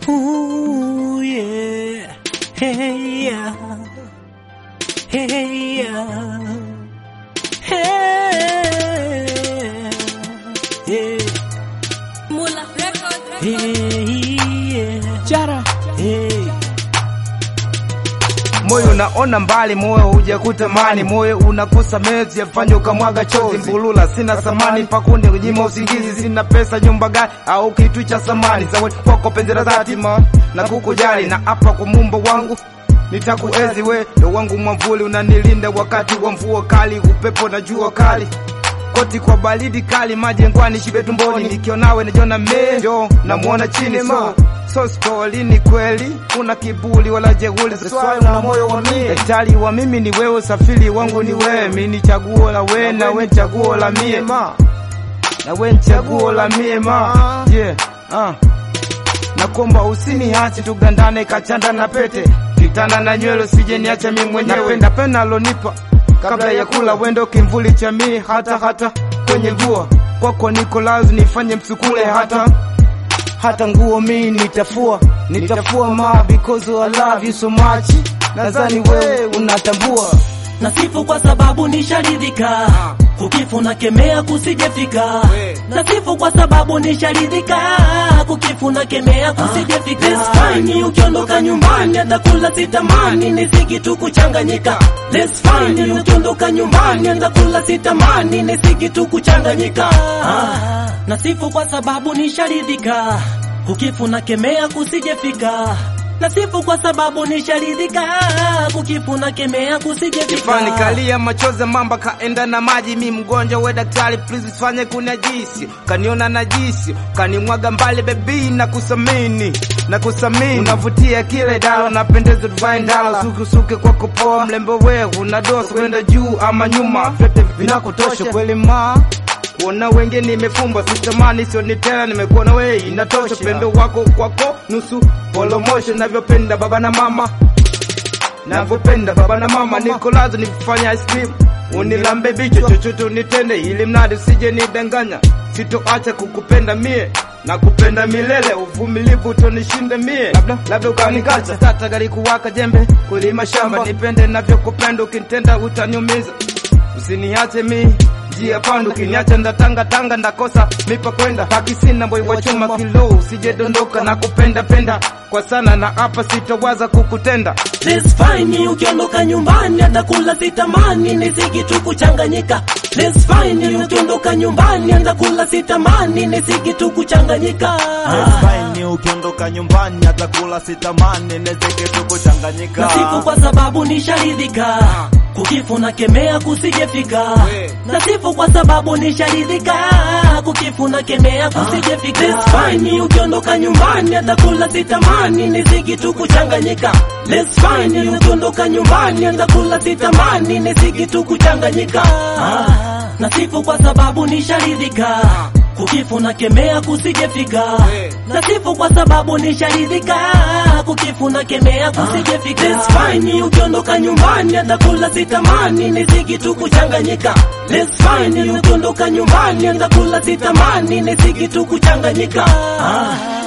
Ooh, yeah. Hey, yeah. Hey, yeah. Hey, yeah. Mula Record. Hey, yeah. Chara. Hey. Moyo unaona mbali, moyo hujakutamani, moyo unakosa mezi yafanya ukamwaga chozi. Mbulula sina samani, pakunde kunyima usingizi, sina pesa, nyumba gani au kitu cha samani. Zawadi kwako penzi la dhati ma na kukujali, na hapa kwa mumba wangu nitakuenzi we, ndo wangu mwamvuli, unanilinda wakati wa mvua kali, upepo na jua kali koti kwa baridi kali, majengwani shibe tumboni, nikionawe najiona mejo, namuona chini so so stori ni kweli, una kiburi wala jeuri, swali na moyo wa mie, daktari wa mimi ni wewe, usafiri wangu ni wewe, mimi ni chaguo la we na we chaguo la mie ma na we ni chaguo la mie ma yeah ah nakomba usiniache tugandane kachanda na pete kitanda na nywele sije niache mimi mwenyewe napenda pena alonipa kabla ya kula wendo kimvuli cha mii hata hata kwenye jua kwako niko lazi nifanye msukule hata hata nguo mii nitafua nitafua ma because I love you so much nadhani wewe unatambua Nasifu kwa sababu nisharidhika, kukifu na kemea kusijefika. Nasifu kwa sababu nisharidhika, kukifu na kemea kusijefika. Let's fine, ukiondoka nyumbani hata kula sitamani, nisiki tu kuchanganyika. Let's fine, ukiondoka nyumbani hata kula sitamani, nisiki tu kuchanganyika. Ah, Nasifu kwa sababu nisharidhika, kukifu na kemea kusijefika. Nasifu kwa sababu nisharidhika, kukifu na kemea kusijefika. Kifani kalia machozi mamba kaenda na maji, mi mgonjwa we daktari, please fanye kunajisi, kaniona najisi, kanimwaga mbali bebi, na kusamini na kusamini, unavutia kile dala, napendeza tuvae ndala, sukusuke kwa kupoa, mlembo we una dosa kwenda juu ama nyuma, vyote vinakutosha kweli ma kuona wenge nimefumba, sitamani sioni tena, nimekuona we inatosha, pendo wako kwako nusu polomosho, navyopenda baba na mama navyopenda baba na mama, niko lazo nifanya ice cream, unilambe bicho chochote unitende, ili mradi usije nidanganya, sitoacha kukupenda mie na kupenda milele, uvumilivu utonishinda mie, labda labda ukanikacha tata gari kuwaka jembe kulima shamba, nipende navyokupenda, ukinitenda utaniumiza, usiniache mi njia pandu, ukiniacha ndatanga tanga, ndakosa mipa kwenda paki, sina boy wa chuma kilo, usije dondoka na kupenda penda kwa sana, na hapa sitowaza kukutenda Let's fine, ukiondoka nyumbani hata kula sitamani, nisiki tu kuchanganyika. Let's fine, ukiondoka nyumbani hata kula sitamani, nisiki tu kuchanganyika. Fine, ukiondoka nyumbani hata kula sitamani, nezeke tu kuchanganyika. Nasifu kwa sababu nisharidhika, kukifu na kemea kusijefika. Nasifu kwa sababu nisharidhika, kukifu na kemea kusijefika. Let's fine, ukiondoka nyumbani hata kula sitamani, nisiki tu kuchanganyika. Let's fine, ukiondoka nyumbani hata kula sitamani, nisiki tu kuchanganyika. Ah, Nasifu kwa sababu nisharidhika, kukifu na kemea kusijefika. Nasifu kwa sababu nisharidhika, kukifu na kemea kusijefika. Let's fine, ukiondoka nyumbani hata kula sitamani, nisiki tu kuchanganyika. Let's fine, ukiondoka nyumbani hata kula sitamani, nisiki tu kuchanganyika. Ah.